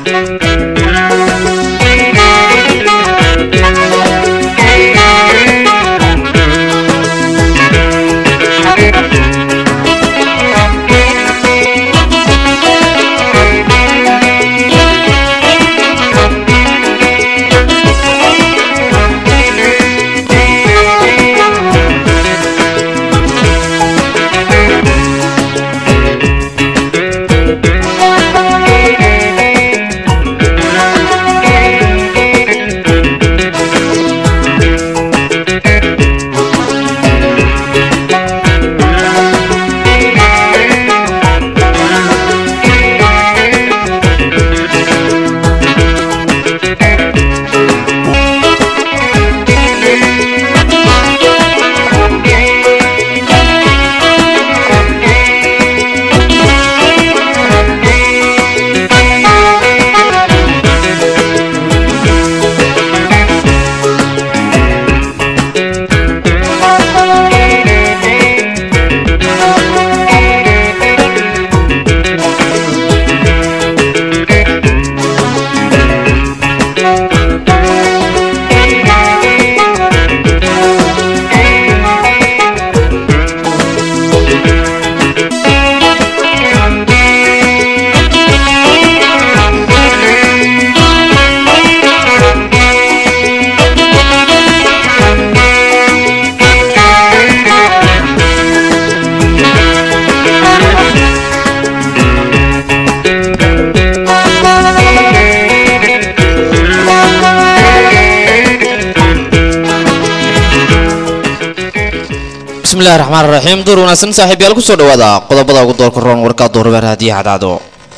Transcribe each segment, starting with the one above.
bismillahi raxmaan raxiim duur wanaagsan saaxiibyaal kusoo dhawaada qodobada ugu doorka roon warkaa duurbeer haddii cadcado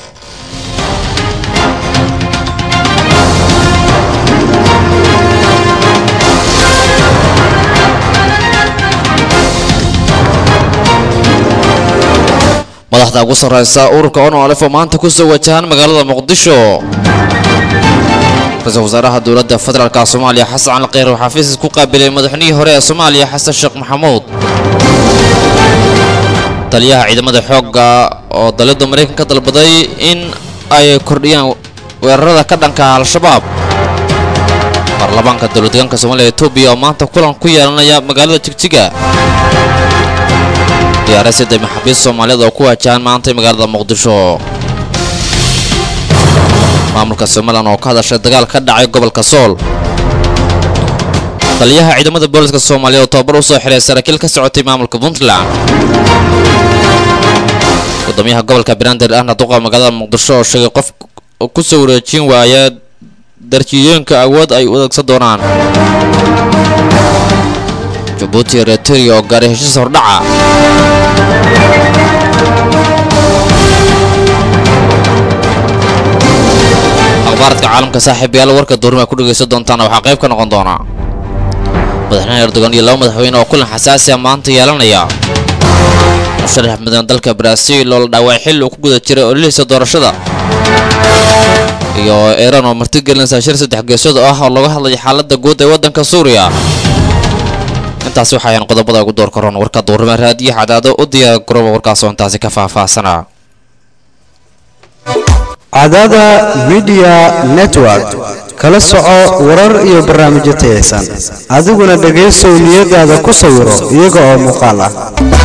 madaxda ugu sarreysa ururka onolef oo maanta kusoo wajahan magaalada muqdisho ra-iisul wasaaraha dowladda federaalka soomaaliya xasan cali kheyr oo xafiis ku qaabilay madaxnihii hore ee soomaaliya xasan sheekh maxamuud taliyaha ciidamada xoogga oo dalida maraykan ka dalbaday in ay kordhiyaan weerarada ka dhanka al-shabaab baarlamaanka dowladdeegaanka soomaliya etoobiya oo maanta kulan ku yeelanaya magaalada jigjiga diyaarasida maxaabiist soomaaliyeed oo ku waajahan maantay magaalada muqdisho maamulka somalilan oo ka hadashay dagaal ka dhacay gobolka sool taliyaha ciidamada booliska soomaaliya oo tababar u soo xiray saraakiil ka socotay maamulka puntland gudoomiyaha gobolka banaadir ahna duqa magaalada muqdisho oo sheegay qof ku soo wareejin waaya darjiyooyinka awood ay u adeegsan doonaan jabuuti eritrea oo gaaray heshiis hordhaca akhbaaradka caalamka saaxiibayaal warka duurima ku dhegaysan doontaana waxaa qayb ka noqon doona madaxweyne erdogan iyo laba madaxweyne oo kulan xasaasi a maanta yeelanaya musharax mudan dalka baraaziil oo la dhaaway xilli uu ku guda jiray ololihiisa doorashada iyo iiraan oo martigelinaysa shir saddex geesood ah oo laga hadlaya xaaladda guud ee waddanka suuriya intaasi waxay ahayn qodobada ugu doorka roon warka duurima raadiyo cadaado u diyaar garooba warkaasoo intaasi ka faahfaahsana cadaada midiya network kala soco warar iyo barnaamijyo tayaysan adiguna dhegaysow niyadaada ku sawiro iyaga oo muuqaal ah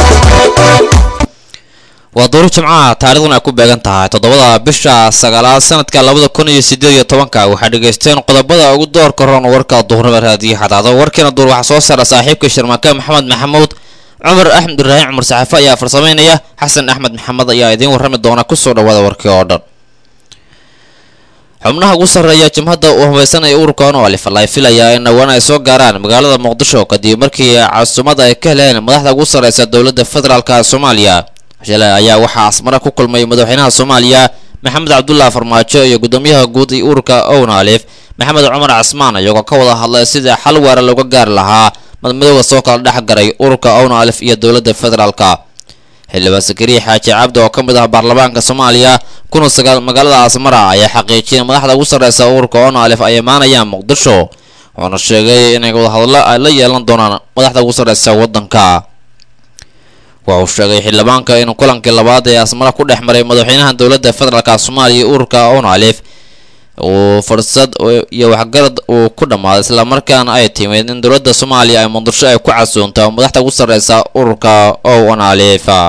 waa duuru jimcaha taarikhdan ay ku beegan tahay toddobada bisha sagaalaad sanadka labada kun iyo sideed iyo tobanka waxaa dhegaysteen qodobada ugu doorka roon warka duurnima raadiyo xadaado warkiina duur waxaa soo saara saaxiibka shirmaake maxamed maxamuud cumar axmed ibraahim cumar saxafe ayaa farsamaynaya xasan axmed maxamed ayaa idiin warrami doona kusoo dhawaada warkii oo dhan xubnaha ugu sarreeya jimhadda uu hubaysanaya ururka onolif ay filayaa in dhowaan ay soo gaaraan magaalada muqdisho kadib markii casuumada ay ka heleen madaxda ugu sarreysa dowladda federaalka soomaaliya shalay ayaa waxaa asmare ku kulmay madaxweynaha soomaaliya maxamed cabdullaah farmaajo iyo gudoomiyaha guud ee ururka onalif maxamed cumar casmaan iyagoo ka wada hadlay sidii xal waara looga gaari lahaa madmadooda soo kala dhex garay ururka onalif iyo dowladda federaalka xildhibaan sakariya xaaji cabdi oo ka mid ah baarlamaanka soomaaliya kuna sagaal magaalada asmara ayaa xaqiijiyay madaxda ugu sarreysa ururka onalif ay imaanayaan muqdisho wuxuuna sheegay inay wadahadlo ay la yeelan doonaan madaxda ugu sarreysa waddanka wuxuu sheegay xildhibaanka in kulankii labaad ee asmara ku dhex maray madaxweynaha dowladda federaalk soomaaliya ururka onalif uu fursad iyo waxgarad uu ku dhammaaday islamarkaana ay timid in dowladda soomaaliya ay muqdisho ay ku casuunto madaxda ugu sarreysa ururka ow analifa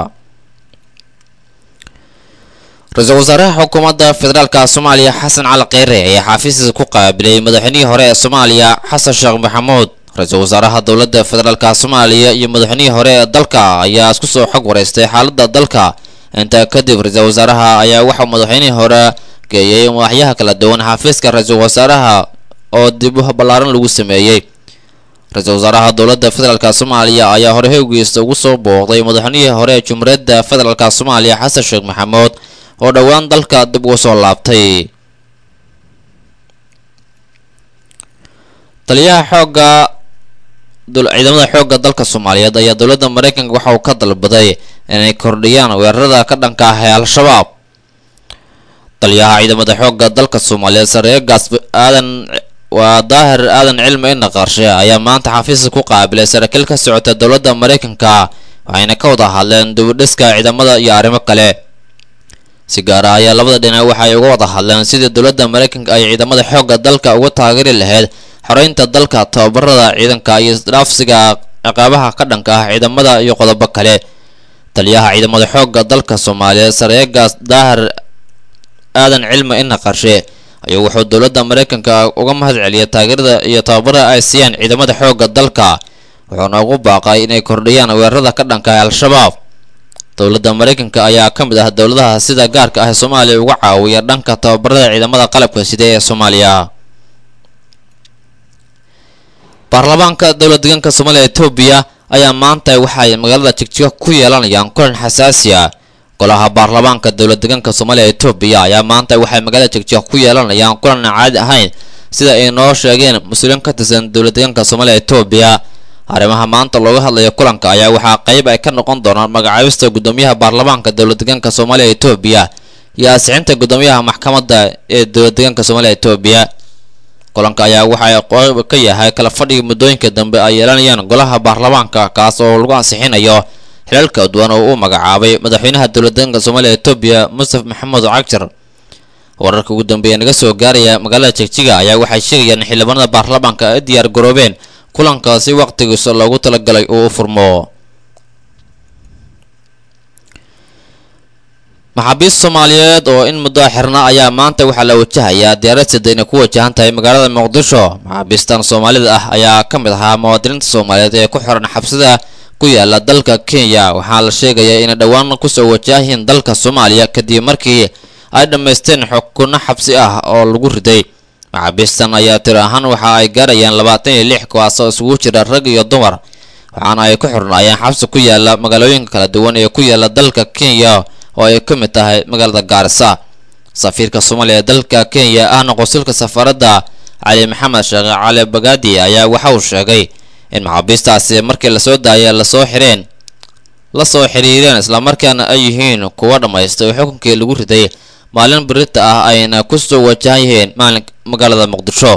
ra-iisul wasaaraha xukuumadda federaalka soomaaliya xasan cali kheyre ayaa xaafiiskiisa ku qaabilay madaxweynihii hore ee soomaaliya xasan sheekh maxamuud ra-iisul wasaaraha dowladda federaalka soomaaliya iyo madaxweynihii hore ee dalka ayaa isku soo xog wareystay xaaladda dalka intaa kadib ra-iisul wasaaraha ayaa waxaa madaxweynihii hore geeyay madaxyaha kala duwan xafiiska ra-iisul wasaaraha oo dib u ballaaran lagu sameeyey ra-iisul wasaaraha dowladda federaalka soomaaliya ayaa hore howgiisa ugu soo booqday madaxweynihii hore ee jumhuuriyadda federaalka soomaaliya xasan sheekh maxamuud oo dhowaan dalka dib ugu soo laabtay taliyaha xoogga ciidamada xoogga dalka soomaaliyeed ayaa dowladda mareykanka waxa uu ka dalbaday inay kordhiyaan weerarada ka dhanka ah ee al-shabaab taliyaha ciidamada xoogga dalka soomaaliyeed sareegaas aadan waa daahir aadan cilmi ina qarshe ayaa maanta xafiiska ku qaabilay saraakiil ka socota dowladda mareykanka waxayna ka wada hadleen dibudhiska ciidamada iyo arrimo kale si gaara ayaa labada dhinac waxay uga wada hadleen sidii dowladda mareykanka ay ciidamada xoogga dalka uga taageeri lahayd xoreynta dalka tababarada ciidanka iyo isdhaafsiga ciqaabaha ka dhanka ah ciidamada iyo qodobo kale taliyaha ciidamada xoogga dalka soomaaliyeed sareegaas daahir aadan cilmi ina qarshe ayuu wuxuu dowladda mareykanka uga mahad celiyay taageerada iyo tababarada ay siiyaan ciidamada xoogga dalka wuxuuna ugu baaqay inay kordhiyaan weerarada ka dhanka ah al-shabaab dowladda mareykanka ayaa ka mid ah dowladaha sida gaarka ah ee soomaaliya uga caawiya dhanka tababarada ciidamada qalabka sida ee soomaaliya baarlamaanka dowlad deegaanka soomaaliya etoobiya ayaa maanta waxay magaalada jigjiga ku yeelanayaan kulan xasaasi ah golaha baarlamaanka dowlad deegaanka soomaaliya etoobiya ayaa maanta waxay magaalada jigjiga ku yeelanayaan kulan aan caadi ahayn sida ay noo sheegeen mas-uuliyiin ka tirsan dowlad deegaanka soomaaliya etoobiya arrimaha maanta looga hadlayo kulanka ayaa waxaa qayb ay ka noqon doonaan magacaabista guddoomiyaha baarlamaanka dowlad deegaanka soomaaliya etoobiya iyo ansixinta guddoomiyaha maxkamadda ee dowlad deegaanka soomaaliya etoobiya kulanka ayaa waxa qayb ka yahay kala fadhiga muddooyinka dambe ay yeelanayaan golaha baarlamaanka kaas oo lagu ansixinayo xilal kala duwan oo uu magacaabay madaxweynaha dowlad deegaanka soomaaliya etoobiya mustaf maxamed cagjar wararka ugu dambeeya naga soo gaaraya magaalada jigjiga ayaa waxay sheegayaan in xildhibaanada baarlamaanka ay diyaar garoobeen kulankaasi waqtigiisa loogu talagalay uu u furmo maxaabiist soomaaliyeed oo in muddo xirna ayaa maanta waxaa la wajahayaa diyaarad sida inay ku wajahan tahay magaalada muqdisho maxaabiistan soomaalida ah ayaa ka mid ahaa muwaadiniinta soomaaliyeed ee ku xiran xabsida ku yaala dalka kenya waxaa la sheegayaa inay dhowaan kusoo wajahiin dalka soomaaliya kadib markii ay dhammaysteen xukunno xabsi ah oo lagu riday maxaabiistan ayaa tir ahaan waxa ay gaarayaan labaatan iyo lix kuwaas oo isugu jira rag iyo dumar waxaana ay ku xirnaayeen xabsi ku yaala magaalooyinka kala duwan ee ku yaala dalka kenya oo ay ka mid tahay magaalada gaarisa safiirka soomaaliya ee dalka kenya ahna qosulka safaaradda cali maxamed sheekh cali bagaadi ayaa waxa uu sheegay in maxaabiistaasi markii lasoo daayay lasoo xireen la soo xiriireen islamarkaana ay yihiin kuwa dhammaystay xukunkii lagu riday maalin birita ah ayna ku soo wajahan yihiin maalin magaalada muqdisho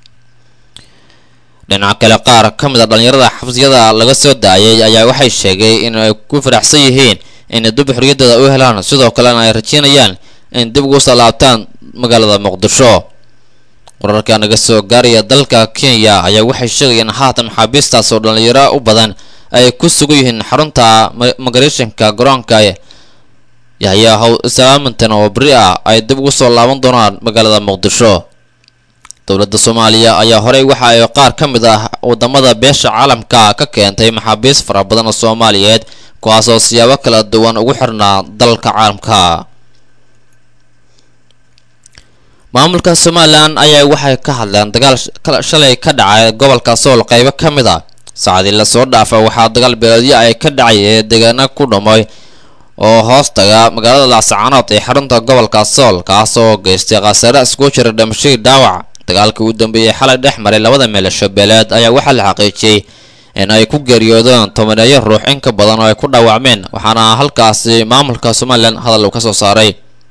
dhinaca kale qaar ka mid a dhallinyarada xabsiyada laga soo daayay ayaa waxay sheegay in ay ku faraxsan yihiin inay dib xorriyaddooda u helaan sidoo kalena ay rajeynayaan in dib ugu soo laabtaan magaalada muqdisho wararka naga soo gaaraya dalka kenya ayaa waxay sheegayaan haatan maxaabiistaas oo dhallinyaro u badan ay ku sugan yihiin xarunta migrationka garoonka yahya how salaamantan oo beri ah ay dib ugu soo laaban doonaan magaalada muqdisho dowladda soomaaliya ayaa horey waxa ay qaar ka mid ah wadamada beesha caalamka ka keentay maxaabiist fara badan oo soomaaliyeed kuwaasoo siyaabo kala duwan ugu xirnaa dalka caalamka maamulka somalilan ayaa waxay ka hadleen dagaal shalay ka dhacay gobolka sool qaybo ka mid a saacadii lasoo dhaafa waxaa dagaal beeleedyo ay ka dhacay ee deegaana ku dhumay oo hoos taga magaalada laascaanood ee xarunta gobolka sool kaasoo geystay khasaare isku jira dhimashadii dhaawac dagaalkii ugu dambeeyey xalay dhex maray labada meelasho beeleed ayaa waxaa la xaqiijiyey in ay ku geeriyoodeen tobaneeyo ruux in ka badan oo ay ku dhaawacmeen waxaana halkaasi maamulka somalilan hadal uu ka soo saaray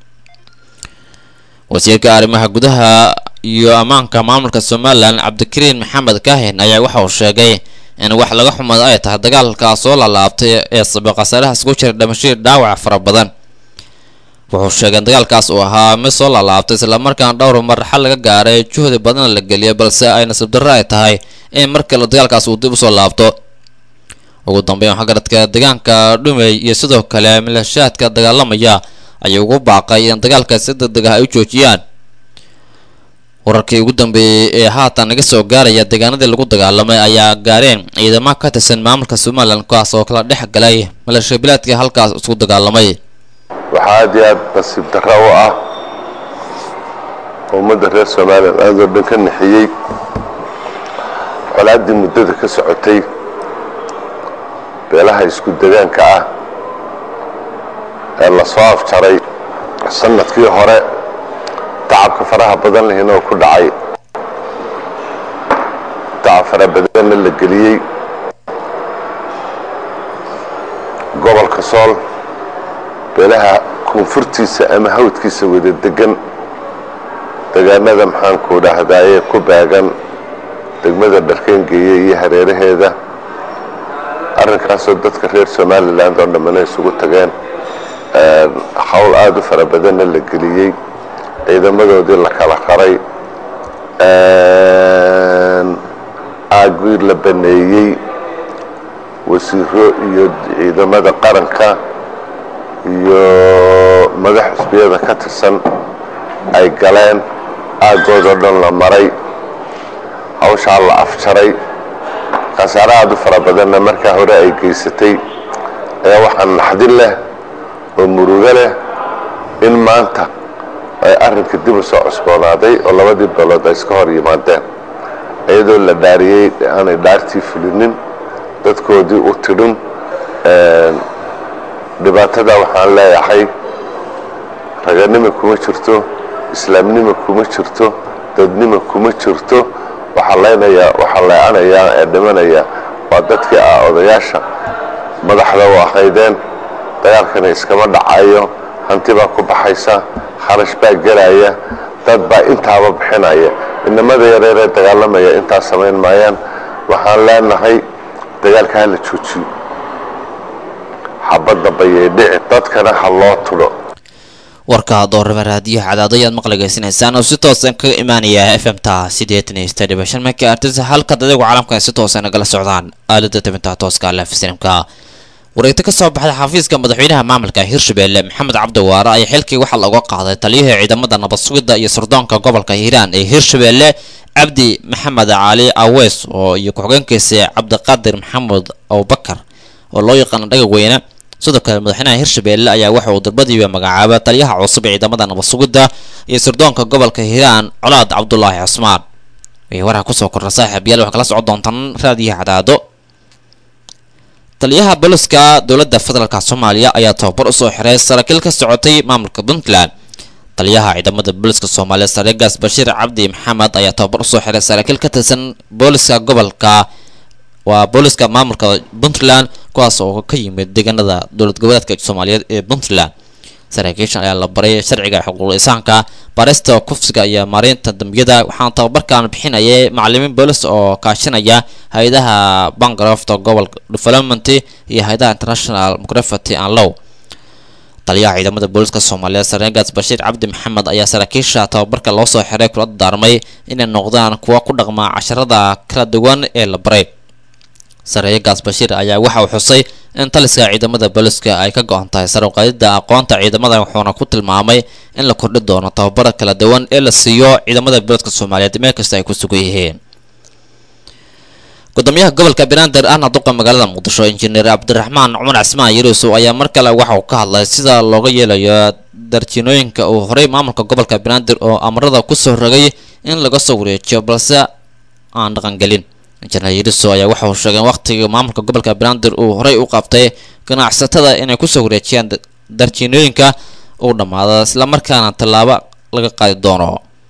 wasiirka arrimaha gudaha iyo ammaanka maamulka somalilan cabdikariin maxamed kaahin ayaa waxa uu sheegay in wax laga xumada ay tahay dagaalkaas soo lalaabtay ee sabab khasaaraha isku jira dhimashadii dhaawac fara badan wuxuu sheegay in dagaalkaas uu ahaa mid soo laalaabtay islamarkaana dhowr mar xal laga gaaray juhdi badana la geliyay balse ay nasiib darro ay tahay in mar kale dagaalkaas uu dib usoo laabto ugu dambeyn waxgaradka deegaanka dhumey iyo sidoo kale milashaadka dagaalamaya ayay ugu baaqay in dagaalka si degdeg ah ay u joojiyaan wararkii ugu dambeeyey ee haatan naga soo gaaraya deegaanadii lagu dagaalamay ayaa gaareen ciidamo ka tirsan maamulka somalilan kuwaas oo kala dhex galay maleeshiya bilaadkii halkaas isku dagaalamay waxaa aad iyo aad nasiib darro u ah ummadda reer somalilan aadoo dhan ka nixiyey colaaddii muddada ka socotay beelaha isku degaanka ah ee lasoo afjaray sanadkii hore tacabka faraha badan lehina oo ku dhacay tacab fara badanna la geliyey gobolka sool beelaha koonfurtiisa ama hawdkiisa wada degan degaanada maxaanku dhahdaayee ku baagan degmada dharkeengeeye iyo hareeraheeda arrinkaasoo dadka reer somalilan oo dhammana isugu tageen hawl aada u fara badanna la geliyey ciidamadoodii la kala qaray aagii la baneeyey wasiiro iyo ciidamada qaranka iyo madax xusbiyada ka tirsan ay galeen aaggoodoo dhan la maray hawshaa la afjaray khasaare aada u fara badanna markaa hore ay geysatay ayaa waxaa naxdin leh oo murugo leh in maanta ay arrinka dib u soo cusboonaaday oo labadii beelood ay iska hor yimaadeen iyadoo la dhaariyey aanay dhaartii fulinin dadkoodii u tidhin dhibaatada waxaan leeyahay raganima kuma jirto islaamnima kuma jirto dadnima kuma jirto waxaa leynayaa waxaa leecanayaa ee dhimanaya waa dadkii ah odayaasha madaxda u ahaydeen dagaalkana iskama dhacayo hanti baa ku baxaysa kharash baa gelaya dad baa intaaba bixinaya inamada yareeree dagaalamaya intaa samayn maayaan waxaan leenahay dagaalka ha la joojiyo xabadda bayay dhici dadkana ha loo tudho warka doorama raadiyaha cadaado ayaad maqligeysanaysaan oo si toosan kaga imaanaya f m ta sideetan iyo sideed dhibic shan markii artisa halka dadaygu caalamka si toosan nagala socdaan aalada tabinta tooska lef sinimka wareegto ka soo baxday xafiiska madaxweynaha maamulka hirshabelle maxamed cabdiwaare ayaa xilkii waxaa looga qaaday taliyihii ciidamada nabad sugidda iyo sirdoonka gobolka hiiraan ee hirshabelle cabdi maxamed cali aweys oo iyo ku-xigeenkiisa cabdiqaadir maxamed abubakar oo loo yaqaano dhagaweyne sidoo kale madaxweynaha hirshabelle ayaa waxa uu darbadiiba magacaabay taliyaha cusub ee ciidamada nabad sugidda iyo sirdoonka gobolka hiiraan colaad cabdulaahi cusmaan wixii waraha kusoo kordha saaxiib yaal waxaa kala socon doontaan raadiyaha cadaado taliyaha booliska dowladda federaalk soomaaliya ayaa tababar usoo xiray saraakiil ka socotay maamulka puntland taliyaha ciidamada booliska soomaaliya sareegaas bashiir cabdi maxamed ayaa tababar usoo xiray saraakiil ka tirsan booliska gobolka waa booliska maamulka puntland kuwaas oo ka yimid deegaanada dowlad goboleedka soomaaliyeed ee puntland saraakiishan ayaa la baray sharciga xuquuqul insaanka baarista kufsiga iyo maareynta dambiyada waxaana tababarkan bixinayay macalimiin boolis oo kaashanaya hay-adaha bangarofta gobolka development iyo hay-adaha international mcrafety and low taliyaha ciidamada booliska soomaaliyeed sareegaas bashiir cabdi maxamed ayaa saraakiisha tababarka loo soo xiray kula daarmay inay noqdaan kuwa ku dhaqma casharada kala duwan ee la baray sareegaas bashiir ayaa waxa uu xusay in taliska ciidamada booliska ay ka go-an tahay sar uqaadida aqoonta ciidamada wuxuuna ku tilmaamay in la kordhi doono tababara kala duwan ee la siiyo ciidamada booliska soomaaliyeed meel kasta ay ku sugan yihiin gudoomiyaha gobolka banaadir ahna duqa magaalada muqdisho injineer cabdiraxmaan cumar cismaan yaruusow ayaa mar kale waxa uu ka hadlay sida looga yeelayo darjinooyinka uu horey maamulka gobolka banaadir oo amarada kusoo rogay in laga soo wareejiyo balse aan dhaqangelin injineer yaruusow ayaa waxa uu sheegay in waqtigii maamulka gobolka banaadir uu horey u qabtay ganacsatada inay kusoo wareejiyaan darjinooyinka uu dhammaado islamarkaana tallaabo laga qaadi doono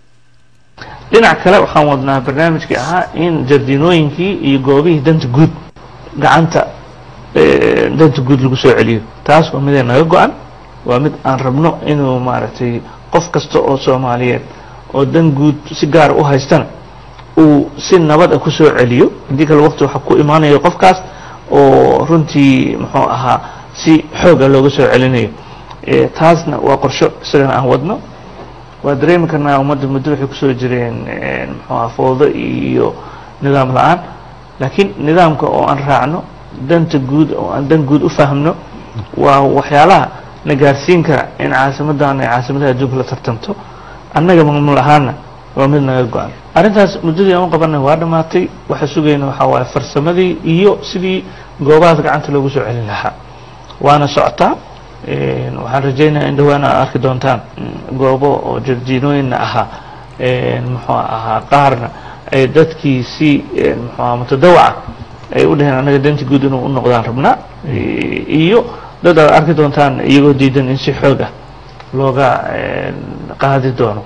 dhinac kale waxaan wadnaa barnaamijkii ahaa in jardiinooyinkii iyo goobihii danta guud gacanta danta guud lagu soo celiyo taas waa midee naga go-an waa mid aan rabno inuu maaragtay qof kasta oo soomaaliyeed oo dan guud si gaara u haystana uu si nabad a kusoo celiyo haddii kale waqti waxa ku imaanayo qofkaas oo runtii muxuu ahaa si xooga looga soo celinayo Eh, taasna waa qorsho isagana aan wadno waa dareemi karnaa ummadda muddo waxay kusoo jireen eh, muxuu aha fowdo iyo nidaam la-aan laakiin nidaamka oo aan raacno danta guud oo aan dan guud u fahmno waa waxyaalaha na gaarsiin kara in caasimadan ay caasimadaha adduunka la tartamto annaga maamul ahaana waa mid naga go-an arrintaas muddadii aan u qabanay waa dhammaatay waxa sugayna waxaa waaye farsamadii iyo sidii goobahaas gacanta loogu soo celin lahaa waana socotaa Een, waxaan rajaynayaa in dhawaan aad arki doontaan mm, goobo oo jardiinooyinna ahaa een, muxuu ahaa qaarna ay dadkii si een, muxuu ahaa mutadawaca ay u dhaheen annaga danti guud inuu u noqdaan rabnaa I- iyo dad aad arki doontaan iyagoo diidan in si xoog ah looga een, qaadi doono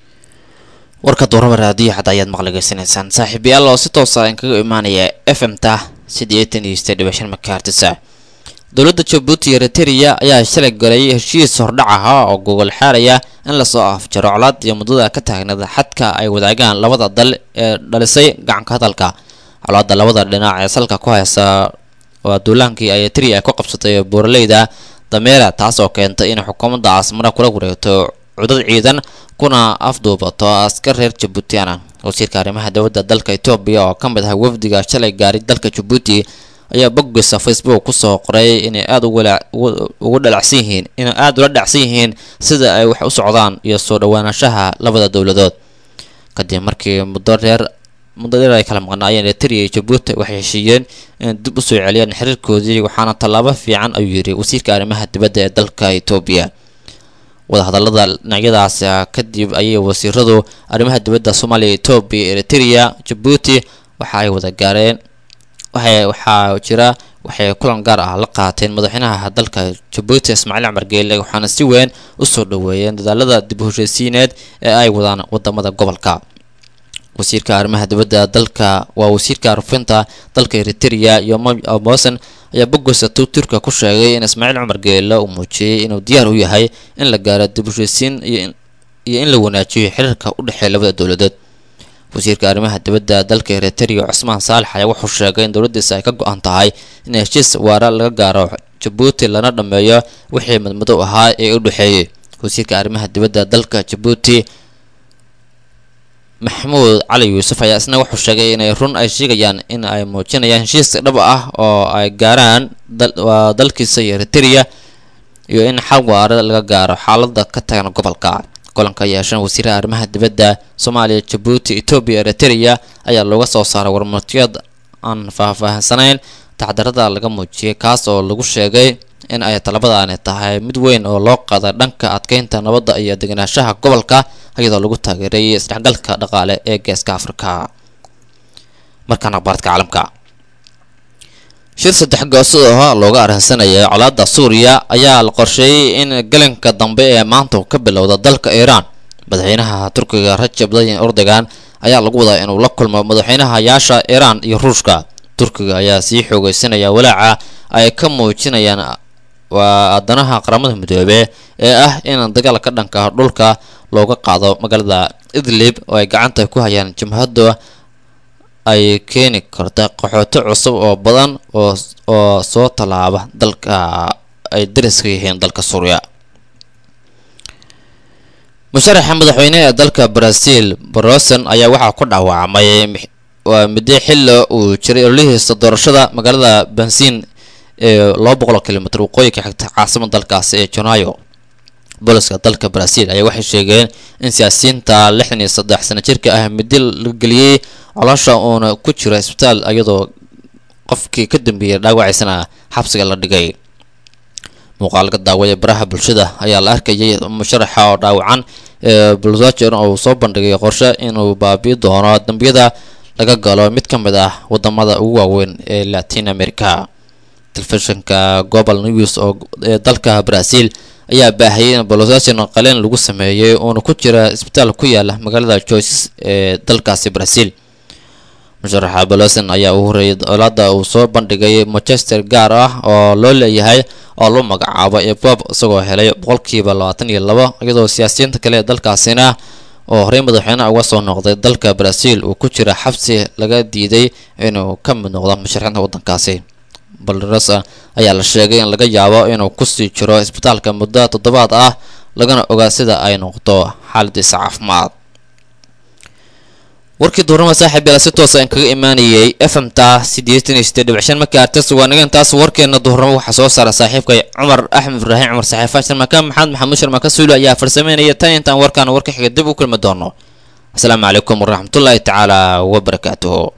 warka duuraba raadiyo xad ayaad maqligeysanaysaan saaxiibayaal oo si toosa aan kaga imaanaya f m ta siddeetan iyo sideed dhibic shan makaartisa dowladda jabuuti iyo eritrea ayaa shalay galay heshiis hordhac ahaa oo gogol xaaraya in lasoo afjaro colaad iyo muddada ka taagnada xadka ay wadaagaan labada dal ee dhalisay gacanka hadalka colaadda labada dhinac ee salka ku haysa waa duulaankii ay eritrea ku qabsatay buuraleyda dameera taas oo keentay in xukuumadda caasimada kula wareegto cudad ciidan kuna afduubato askar reer jabuutiana wasiirka arrimaha dowladda dalka etoobiya oo ka mid ah wafdiga shalay gaaray dalka jabuuti ayaa boggiisa facebook kusoo qoray inay aada ugu walaac- ugu- ugu dhalacsan yihiin inay aada ula dhacsan yihiin sida ay wax u socdaan iyo soo dhowaanshaha labada dowladood kadib markii muddo dheer muddo dheer ay kala maqnaayeen eritrea iyo jabuuti waxay heshiiyeen inay dib usoo celiyaan xiriirkoodii waxaana tallaabo fiican ayuu yidhi wasiirka arrimaha dibadda ee dalka etoobiya wadahadalada dhinacyadaas ah, kadib ayay wasiiradu arrimaha dibadda soomaaliya etoobiya eritrea jabuuti waxa ay wada gaareen waxay waxaa jira waxay kulan gaar ah la qaateen madaxweynaha dalka jabuuti ismaaciil cumar geele waxaana si weyn usoo dhoweeyeen dadaalada dib u heshiisiineed ee ay wadaan wadamada gobolka wasiirka arrimaha dibadda dalka waa wasiirka rufinta dalka eritrea iyo mosen ayaa bogosa twitterka ku sheegay in ismaaciil cumar geele uu muujiyey inuu diyaar u yahay in la gaaro dib u heshiisiin iyo in- iyo in la wanaajiyo xiriirka u dhexeeya labada dowladood wasiirka arrimaha dibadda dalka eritrea cusmaan saalax ayaa wuxuu sheegay in dowladdiisa ay ka go-an tahay in heshiis waara laga gaaro jabuuti lana dhammeeyo wixii madmadow ahaa ee u dhexeeyey wasiirka arrimaha dibadda dalka jabuuti maxamuud cali yuusuf ayaa isna wuxuu sheegay inay run ay sheegayaan in ay muujinayaan heshiis dhab ah oo ay gaaraan dal- waa dalkiisa iyo eritrea iyo in xal waara laga gaaro xaalada ka tagan gobolka kulanka yeeshan wasiiraha arrimaha dibadda soomaaliya jabuuti etoobiya eritrea ayaa looga soo saaray warmurtiyad aan faahfaahsanayn tacdarada laga muujiyay kaas oo lagu sheegay in ay talabadaani tahay mid weyn oo loo qaaday dhanka adkeynta nabadda iyo degenaanshaha gobolka iyadoo lagu taageeray isdhexgalka dhaqaale ee geeska afrika markaan akhbaarka caalamka shir saddex goosad oo looga arrinsanayay colaadda suuriya ayaa la qorsheeyey in galanka dambe ee maanta ka bilowda dalka iiraan madaxweynaha turkiga rajab tayyip erdogan ayaa lagu wadaa inuu la kulmo madaxweynahayaasha iiraan iyo ruushka turkiga ayaa sii xoogeysanaya walaaca ay ka muujinayaan waa addanaha qaramada midoobe ee ah in dagaal ka dhanka dhulka looga qaado magaalada idlib oo ay gacanta ku hayaan jabhadda ay keeni karta qaxooto cusub oo badan oo oo soo tallaaba dalka ay dariska yihiin dalka suuriya musharaxa madaxweyne ee dalka brazil brosen ayaa waxaa ku dhaawacmay mix- waa muddo xilli uu jiray ololihiisa doorashada magaalada bensin ee laba boqol kilomitr waqooyinka xigta caasimada dalkaasi ee jonayo booliska dalka brazil ayaa waxay sheegeen in siyaasiyiinta lixdan iyo saddex sano jirka ah muddo la geliyey coloosha uuna ku jiro isbitaal iyadoo qofkii ka dambeeyay dhaawaciisana xabsiga la dhigay muuqaalka daawaya baraha bulshada ayaa la arkayay musharaxa oo dhaawacan ee bulsager uu soo bandhigay qorshe inuu baabi'i doono dambiyada laga galo mid ka mid ah wadamada ugu waaweyn ee latin america telefishinka global news oo ee dalka brazil ayaa baahiyay in bolosation qaleen lagu sameeyey uuna ku jira isbitaal ku yaala magaalada joyces ee dalkaasi brazil musharaxa boloson ayaa uu horeeyay dowladda uu soo bandhigay manchester gaar ah oo loo leeyahay oo loo magacaabo ebob isagoo helay boqolkiiba labaatan iyo labo iyadoo siyaasiyiinta kale ee dalkaasina oo horey madaxweyne uga soo noqday dalka brazil uu ku jira xabsi laga diiday inuu ka mid noqdo musharaxiinta waddankaasi balderas ayaa la sheegay in laga yaabo inuu kusii jiro isbitaalka muddo toddobaad ah lagana ogaa sida ay noqdo xaaladiisa caafimaad warkii duurnama saaxiib yaala si toosa aan kaga imaanayay fmta siddeetan iyo siddeed dhibic shan markii artas waa naga intaas warkeena duurnamo waxaa soo saara saaxiibkay cumar axmed ibraahim cumar saxiifa sharmaka maxamed maxamuud sharmaka suulu ayaa farsameynaya tan intaan warkaan warka xiga dib u kulmi doono asalaamu calaykum waraxmatullaahi tacaala wabarakaatuhu